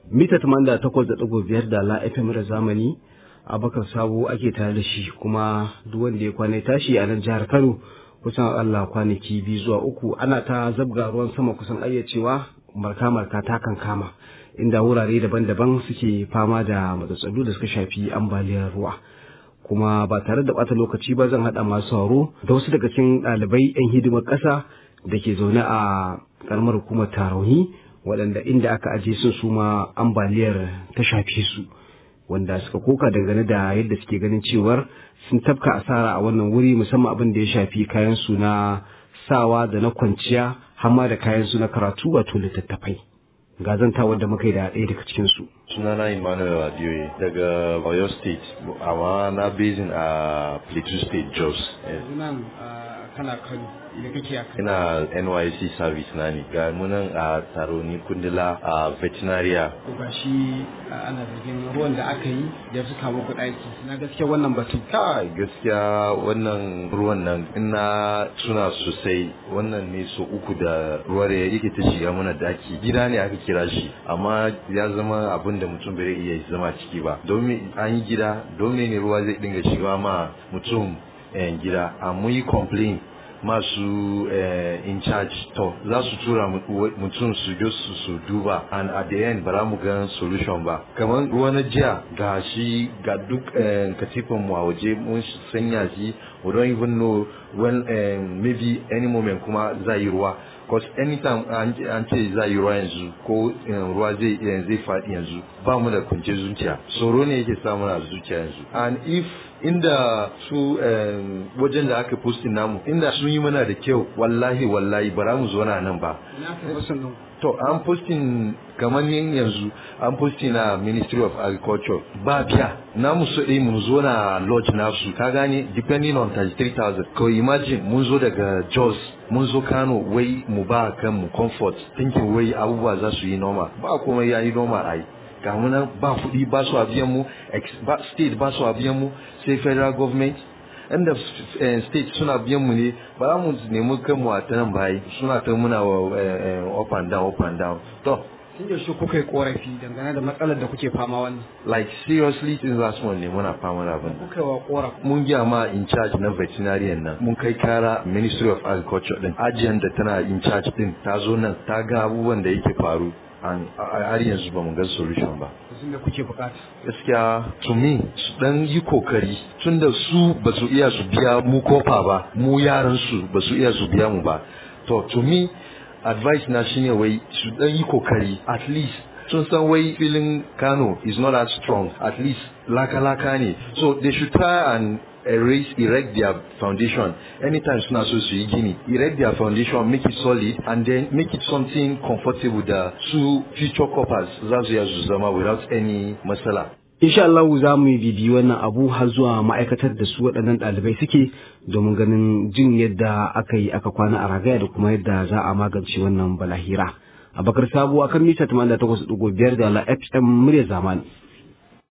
mita 88.5 da la FM da zamani abakar sabo ake tare da shi kuma duk wanda ya kwana tashi a nan jihar Kano kusan Allah kwanaki biyu zuwa uku ana ta zabga ruwan sama kusan ayyacewa marka marka ta kan kama inda wurare daban-daban suke fama da matsatsalu da suka shafi ambaliyar ruwa kuma ba tare da bata lokaci ba zan haɗa masu sauro da wasu daga cikin ɗalibai 'yan hidimar ƙasa da ke zaune a ƙaramar hukumar tarauni waɗanda inda aka aje sun su ma ambaliyar ta shafe su wanda suka koka dangane da yadda suke ganin cewar sun tafka asara a wannan wuri musamman abin da ya shafi kayan su na sawa da na kwanciya hamma da kayan su na karatu wato littattafai ga zantawar da muka yi da ɗaya daga cikin su sunana emmanuel adioye daga oyo state amma na basin a plateau state jos nan kana kano da kake a ina nysc service na ne ga munan a taro ni kundila a veterinaria ga shi ana zargin ruwan da aka yi da su kama kuɗaki na gaskiya wannan batu kai gaskiya wannan ruwan nan ina suna sosai wannan ne so uku da ruwa da yake ta shiga mana daki gida ne aka kira shi amma ya zama abin da mutum bai iya zama ciki ba domin an yi gida domin ne ruwa zai dinga shiga ma mutum gida a mun yi complain masu in charge to za su tura mutum su je su su duba and at the end ba mu ga solution ba kamar ruwa na jiya ga shi ga duk katifan mu a waje mun sanya shi we don't even know when maybe any moment kuma za yi ruwa because anytime an ce za yi ruwa yanzu ko ruwa zai zai faɗi yanzu ba mu da kunce zuciya tsoro ne yake samu na zuciya yanzu and if inda su wajen da aka postin namu inda sun yi mana da kyau wallahi wallahi bara mu zo nan ba to an postin kamar yin yanzu an postin na ministry of agriculture ba biya namu so ɗaya mun zo na lodge nasu ka gane depending on 33,000 ko imagine mun zo daga jos mun zo kano wai mu ba kanmu comfort thinking wai abubuwa za su yi noma ba kuma ya yi noma ai ga nan ba kuɗi ba su biyan mu state ba su biyan mu sai federal government inda state suna biyan mu ne ba za mu nemi kanmu a ta nan bayi suna ta muna wa up and down up and down to tun yaushe kuka yi korafi dangane da matsalar da kuke fama wannan like seriously tun za su ne muna fama da abin kuka wa korafi mun gya ma in charge na veterinarian nan mun kai kara ministry of agriculture din ajiyar da tana in charge din ta zo nan ta ga abubuwan da yake faru har yanzu ba mu ga solution ba sun da kuke bukata gaskiya to me su dan yi kokari tun da su ba su iya su biya mu kofa ba mu yaran su ba su iya su biya mu ba to to me advice na shine wai su dan yi kokari at least sun san wai filin Kano is not as strong at least laka-laka ne so they should try and erase erect their foundation anytime suna so su yi gini erect their foundation make it solid and then make it something comfortable da su future coppers za su iya su zama without any matsala insha Allah za mu bibi wannan abu har zuwa ma'aikatar da su waɗannan ɗalibai suke domin ganin jin yadda aka yi aka kwana a ragaya da kuma yadda za a magance wannan balahira abakar sabuwa kan mita 88.5 da la fm murya zamani